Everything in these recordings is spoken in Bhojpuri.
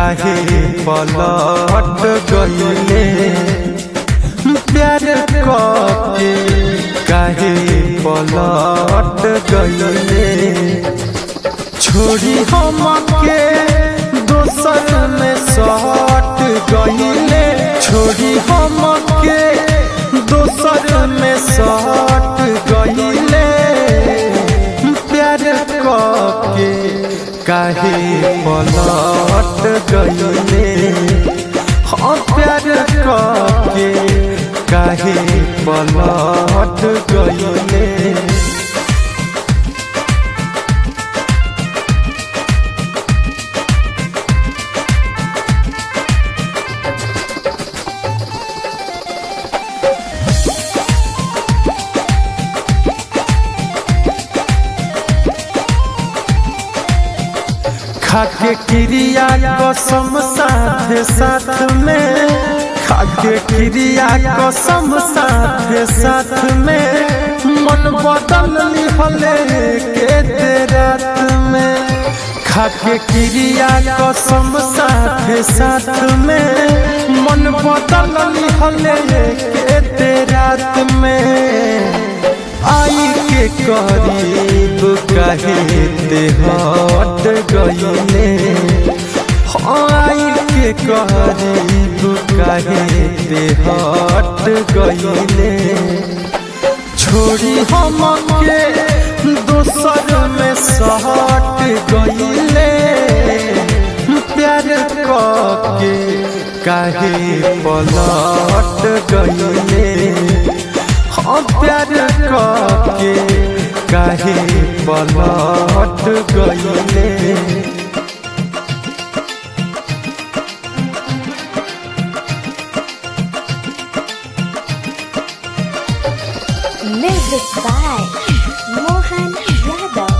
काहे पलट गईले प्यार के काहे पलट गईले छोड़ी हम के दोसर में सट गईले छोड़ी हम के दोसर में सट गईले प्यार के काहे पलट गईले हाँ प्यार के काहे पलट गईले खाके क्रिया कसम साथ साथ में खाके क्रिया कसम साथ साथ में मन बदल लिहले के दे रात में खाके क्रिया कसम साथ साथ में मन बदल लिहले के दे रात में आई के करीब कहे ते हट गईले आई के करीब कहे ते हट गईले छोड़ी हम के दोसर में सहट गईले प्यार के काहे पलट गईले हाँ प्यार के काहे पलट गईले Music by Mohan Yadav.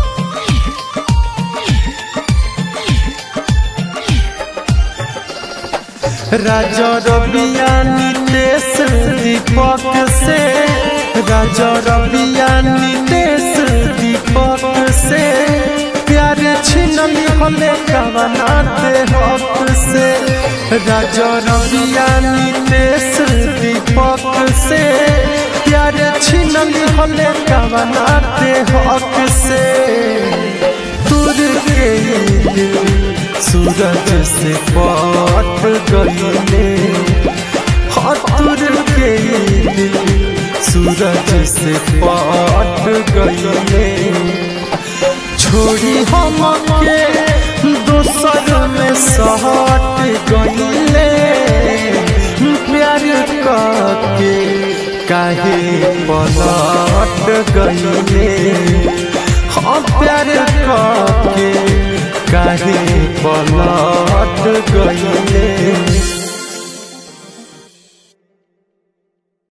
राजा रबिया नितेश दीपक से राजा रबिया नितेश दीपक से प्यार छिनल हले कवनाते हक से राजा रबिया नितेश दीपक से प्यार छिनल हले कवनाते हक से तुर के दिल सूरज से पाट गईले हाथुर के दिल सूरज से पाट गईले छोड़ी हम के दोसर में सहट गईले प्यार के काहे पलट गईले हाँ प्यार के काहे पलट गई